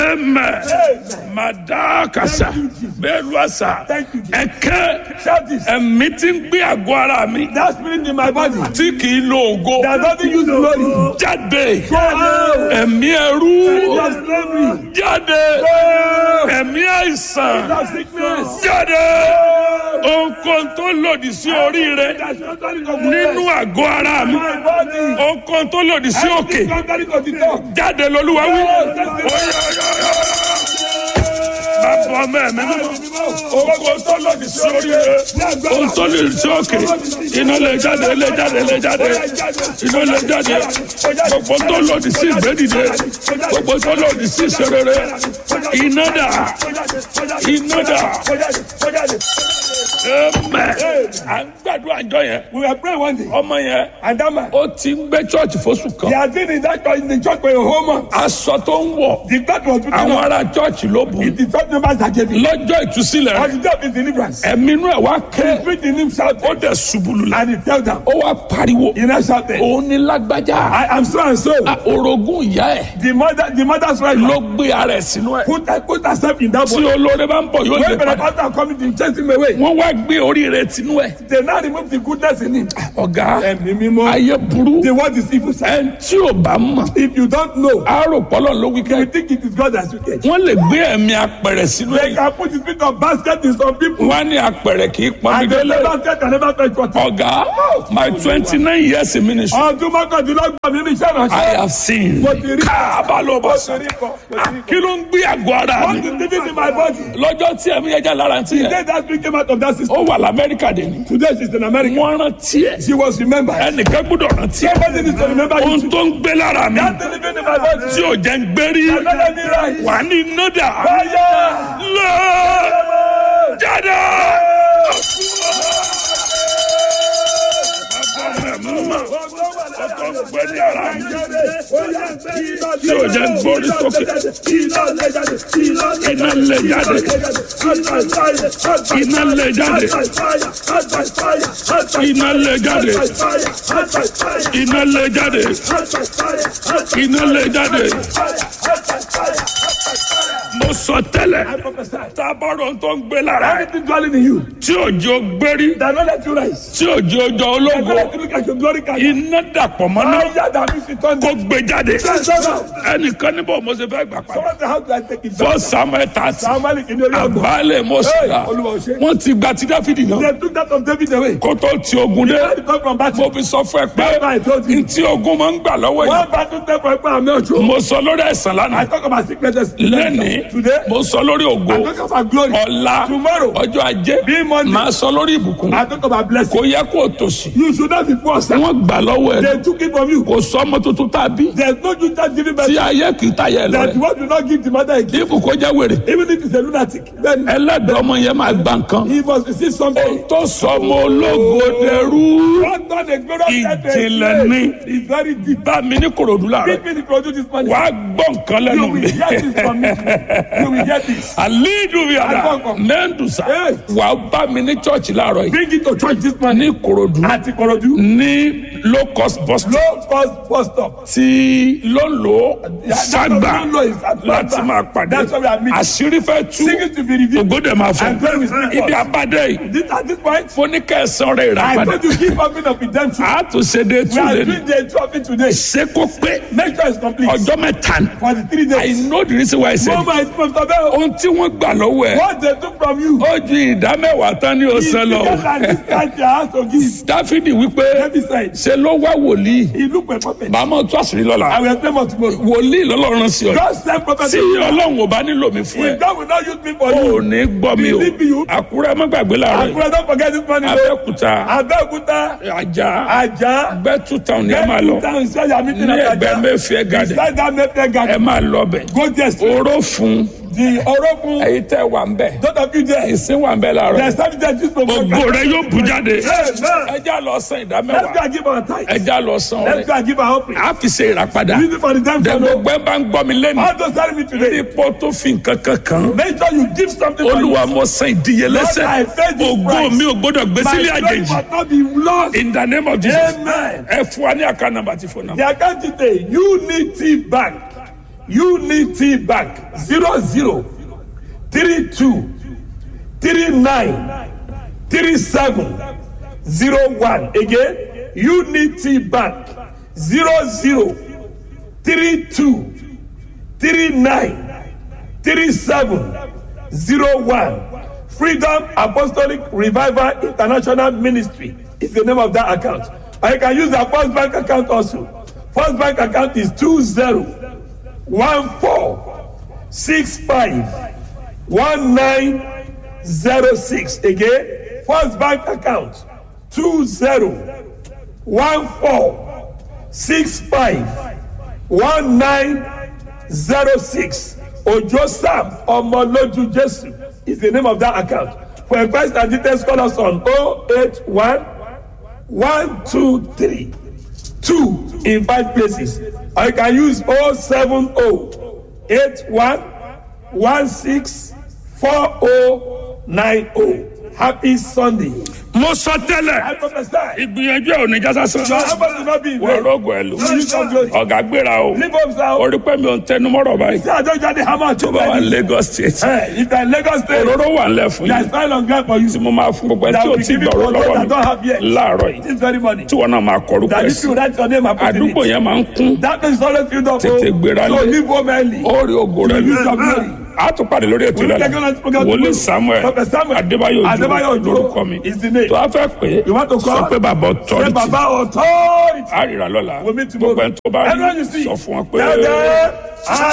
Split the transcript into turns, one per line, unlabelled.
amen madakasa bẹ́ẹ̀lu àṣà
Thank you, Jesus.
ẹ̀kẹ́
Shout this.
ẹ̀mí tí ń gbé àgọ́ ara mi
That spirit in my body
tí kì í lo ògo
that doesn't use glory.
jáde
Go out.
ẹ̀mí ẹrú
Of slavery.
jáde
Go.
ẹ̀mí àìsàn
Of sickness.
jáde ohunkóhun tó lòdì sí orí rẹ
That's contrary to
nínú àgọ́ ara mi
my body.
ohunkóhun tó lòdì sí òkè
Everything contrary to the talk.
jáde lolúwa wí. bàbá ọmọ ẹ̀mí mímọ́ ohunkóhun tó lòdì sí orí rẹ ohun tó lòdì sí òkè iná lè jáde lè jáde lè jáde iná lè jáde gbogbo tó lòdì sí ìgbédìde gbogbo tó lòdì sí ìṣerere iná dà iná dà ẹmẹ à ń gbàdúrà àjọ yẹn
We were praying one day,
ọmọ yẹn
and that man,
ó ti ń gbé chọọchì fóṣù
he
kan
has been in that church, in the church for a whole month.
aṣọ tó ń wọ
The God was putting
àwọn
on.
ará chọọchì ló bù
It's the church members that gave him.
lọ́jọ́ ìtúsílẹ̀
On
rẹ̀
the day of his deliverance,
ẹ̀mí inú ẹ̀ wá
he
ké
spirit in him
ó
shouted,
dẹ̀ ṣubú lulẹ̀
and he tell them,
ó wá pariwo
he now shouted,
òun ní lágbájá
I am so and so.
Ah, orogún ìyá ẹ̀
The mother, the mother's right
ló
now,
gbé ara ẹ̀ sínú ẹ̀
put, put herself in that
tí
body.
olóore bá ń bọ̀ yóò lè
When
padà
Pentecost are coming to chase him away,
wọ́n wá gbé orí rẹ̀ tinú ẹ̀
they now remove the goodness in him.
ọ̀gá
Ẹ̀mí mímọ́.
ayé burú
The word is evil. sir.
ẹni tí ò bá mọ̀
If you don't know,
àárò pọ́lọ̀ ló wí
you
kẹ́
will think it is God that you get.
wọ́n lè gbé ẹ̀mí apẹ̀rẹ̀ sínú
They
ẹ̀
can put the spirit of basket in some people,
wọ́n á ní apẹ̀rẹ̀ kì í pọn mi
and the
délé
basket can never fetch water.
ọ̀gá my twenty nine years in ministry
Ọdún mọ́kàndínlọ́gbọ̀n mi ní iṣẹ́
I
ìránṣẹ́.
have seen
Mo ti rí.
káàbà ló bọ̀
Mo
sọ
ti rí kọ. Mo ti rí kọ.
kí ló ń gbé àgọ́ ara
What
mi
is living in my body?
lọ́jọ́ tí ẹ̀mí ẹja lára ti yẹ
Today that spirit came out of that system.
ó wà lamẹ́ríkà dé ni
Today she's in America.
wọ́n rántí ẹ̀
She was remembered.
ẹnìkan gbọ́dọ̀ rántí ẹ̀
Somebody needs to remember you.
ohun tó ń gbé lára mi
That thing living in my body.
tí ò jẹ́ ń gbérí
Another me right.
wà ní nọ́dà
Fire!
lọ jáde. tí ò jẹ́ ń gbórí sókè iná lè jáde iná lè jáde iná lè jáde iná lè jáde iná lè jáde mo sọ tẹ́lẹ̀ tábọ̀rọ̀ tó ń gbé lára ẹ̀
Anything dwelling in you
tí òjò gbérí
that not let you rise.
tí òjò ọjọ́
That
ológo
not let you look at your glory card.
iná dàpọ̀ mọ́ náà
Fire that means it on
kó gbé jáde
Someone
ẹnìkan níbo mo ṣe fẹ́ gbà padà
say, how do I take it
fọ́
back?
samuel tààtì
Somebody in the area of God.
àgbálẹ̀ mọ́sílá
Hey, Olúwa ò ṣe.
wọ́n ti gba ti dáfídì náà
They took that of David away.
kó tó ti ogun dé
They come from battle.
mo fi sọ fún ẹ pé
That's why I told you.
ntí ogun máa ń gbà lọ́wọ́ yìí
One battle take for Ekpa Ameocho.
mo sọ lórí ẹ̀sán
I
lánàá
talk about sicknesses.
lẹ́nìí
Today,
mo sọ lórí ògo
I talk about glory.
ọ̀la
Tomorrow,
ọjọ́ ajé
Bí Monday.
máa sọ lórí ìbùkún
I talk about blessing.
kò yẹ kó o tòṣì
You should not be poor, sir.
wọ́n gbà lọ́wọ́ ẹ̀
They took it from you.
kò sọ ọmọ tuntun tá a bí
There's no you just giving back.
tí ayé kì í tayẹ lọ
That
rẹ̀
what do not give the mother again.
ibùkún jẹ́ wèrè
Even if it's a lunatic, then
ẹlẹ́dàá ọmọ yẹn máa gba nǹkan
he must receive something.
tó sọ ọmọ ológo dẹrú
What God the glory of
Ìjìnlẹ̀ ni.
is very deep.
bá mi ní kòròdú láàrẹ
Give me the produce this money.
wàá gbọ́ nǹkan
You
lẹ́nu
will
mi
get this from me. You will get this.
àlídùúbíàdà
Agbọ́nkàn.
mẹ́ndùsà
Hey.
wàá bá mi ní chọ́ọ̀chì láàárọ̀ yìí
Bring it to church this
ní
morning.
kòròdú
At Ikorodu.
ní low cost bus stop
Low cost bus stop.
tí ló ń lò
that's
ságbà
what we know is Atlanta.
láti máa pàdé
That's why we are meeting.
àṣírí fẹ́ tú
Sing it to be revealed.
ògòdè máa fọ
And glory will speak
ibi
for us.
abádé yìí
This, at this point,
fóníkẹsán rẹ
I
ìràpadà
told you give something of redemption.
a tún ṣe dé
We
tún
are
lé ní
doing the trophy today.
ṣé kó pé
Make sure it's complete.
ọjọ́ mẹ́ta ni
For the three
I
days.
know the reason why I said
No
it.
man is from Tabel.
ohun tí wọ́n gbà lọ́wọ́ ẹ̀
What they took from you.
ó ju ìdá mẹ́wàá tán ní ọ̀sán lọ
Because at this time you have to give.
dáfídì wípé
Every side.
ṣe ló wá wòlíì
He look like prophet.
bàmọ́ tó àṣírí
I
lọ́la
will explain more tomorrow.
wòlíì lọ́lọ́run sí ọ
God send prophet.
tí
to you.
ọlọ́run ò bá nílò mi fún ẹ
If God will not use me for
ò
you.
ní gbọ́ mi o
Believe you.
àkúrẹ́ má gbàgbé láàárọ̀ yìí
Akura don't forget this morning. though.
abẹ́òkúta
Abẹ́òkúta.
ajá
Ajah.
bẹ́tù táwọn ni ẹ máa lọ
Down inside your meeting
ní
at
ẹgbẹ́
Ajah.
mẹ́fìẹ́ gàdẹ̀
Inside that Mayfair
ẹ
garden.
máa lọ bẹ̀
Go there straight.
oró fún
The Orokun.
èyí tẹ́ wà ń bẹ̀
Those of you there.
ìsín wà ń bẹ̀ láàárọ̀
There's something that this program.
ògo rẹ yóò bù jáde
Amen.
ẹjá lọ san ìdá
Let's go
mẹ́wàá
and give our tithe.
ẹjá lọ san
Let's
ọrẹ
go and give our offering.
a fi ṣe ìràpadà
Use it for the time for
dẹ̀gbọ́ gbẹ́ bá ń gbọ́ mi lẹ́nu
All those telling me today.
ipò tó fi nǹkan kan kan
Make sure you give something for
olúwa mo san ìdíyelẹ́sẹ̀
Lord, I paid this
ògo
price.
mi ò gbọ́dọ̀ gbé
My
sílé
glory
àjèjì
must not be lost.
in the name of jesus
Amen.
ẹ fún wa ní àká nàmbà tí fún
The
náà
account today, Unity Bank. Unity Bank zero zero three two three nine three seven zero one again Unity Bank zero zero three two three nine three seven zero one Freedom Apostolic Revival International Ministry is the name of that account and you can use the First Bank account also First Bank account is two zero one four six five one nine zero six again First Bank account two zero one four six five one nine zero six Ojo Sam Omoloju Jesu is the name of that account for advice and details call us on oh eight one one two three two in five places or you can use oh seven oh eight one one six four oh nine oh happy sunday.
mo sọ tẹ́lẹ̀
I prophesy.
ìgbìyànjú ẹ̀ ò ní jásá sàn.
your effort will not be in
wọ́n
vain.
rògùn ẹ̀ lò.
You use your glory.
ọ̀gá gbéra o.
Leave up now.
orí pẹ́ mi ò ń tẹnu mọ́rọ̀ báyìí.
See, I don't just hammer to
tó bá wà ní Lagos state.
Hey, if you're in Lagos State,
òróró wà ń lẹ̀ fún
there
yín.
is file on ground for you.
tí mo máa fún gbogbo ẹ
That
tí o
will
ti
give you
gbọ̀rọ̀
what
lọ́wọ́
I don't have
mi
yet.
láàárọ̀ yìí.
This very morning.
tí wọn náà máa kọrúkọ
That
ẹ
if
sí.
you write your name and put it
àdúgbò
in.
yẹn máa ń kún.
That place is always filled up.
Tètè gbéra
So
lé.
leave home early.
ó rí ògo rẹ
You use your glory.
a tún pàdé lórí ètò
We'll
ìlànà
take on this program
wòlíì
tomorrow.
samuel
Prophet Samuel
adébáyò
Adébáyò
ojú
Òjó
lórúkọ mi
is the name.
tó a fẹ́ pé
You want to call?
sọ pé bàbá
Say
ọ̀tọ́rìtì
Baba authority.
àrírà lọ́la
We'll meet tomorrow.
gbogbo ẹni tó bá
Everyone
rí
you see.
sọ fún wọn pé.
Tell them, I